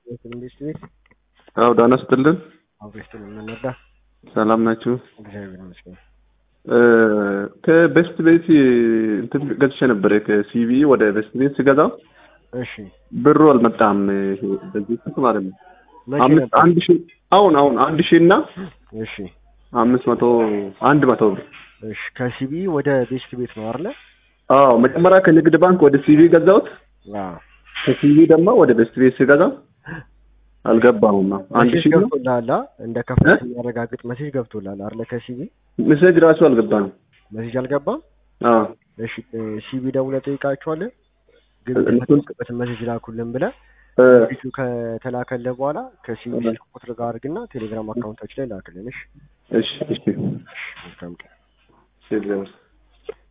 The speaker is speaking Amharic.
መንግስት ቤት አዎ ዳና ስትልን አብሬስት የምንረዳ ሰላም ናችሁ? እግዚአብሔር ይመስገን። ከቤስት ቤት እንትን ገዝቼ ነበረ ከሲቪ ወደ ቤስት ቤት ስገዛ እሺ ብሩ አልመጣም። ይሄ በዚህ ስልክ ማለት ነው። መቼ አምስት ነበር? አንድ ሺህ አሁን አሁን አንድ ሺህ እና እሺ አምስት መቶ አንድ መቶ ብር እሺ ከሲቢ ወደ ቤስት ቤት ነው አይደለ? አዎ መጀመሪያ ከንግድ ባንክ ወደ ሲቪ ገዛሁት። አዎ ከሲቪ ደግሞ ወደ ቤስት ቤት ስገዛ አልገባሁም። አንድ መሴጅ ሺህ ነው ገብቶልሃል? አ? እንደ ከፍተህ የሚያረጋግጥ መሴጅ ገብቶልሃል አይደለ? ከሲቢ ሜሴጅ ራሱ አልገባም። መሴጅ አልገባም። አዎ እሺ ሲቢ ደውለህ ጠይቃቸዋለህ። ግን እንትን- የተጠቀምበትን መሴጅ ላኩልን ብለህ እ፣ ፊቱ ከተላከልህ በኋላ ከሲቢ ስልክ ቁጥር ጋር አድርግና ቴሌግራም አካውንታችን ላይ ላክልን። እሺ እሺ እሺ መልካም ቀን። እሺ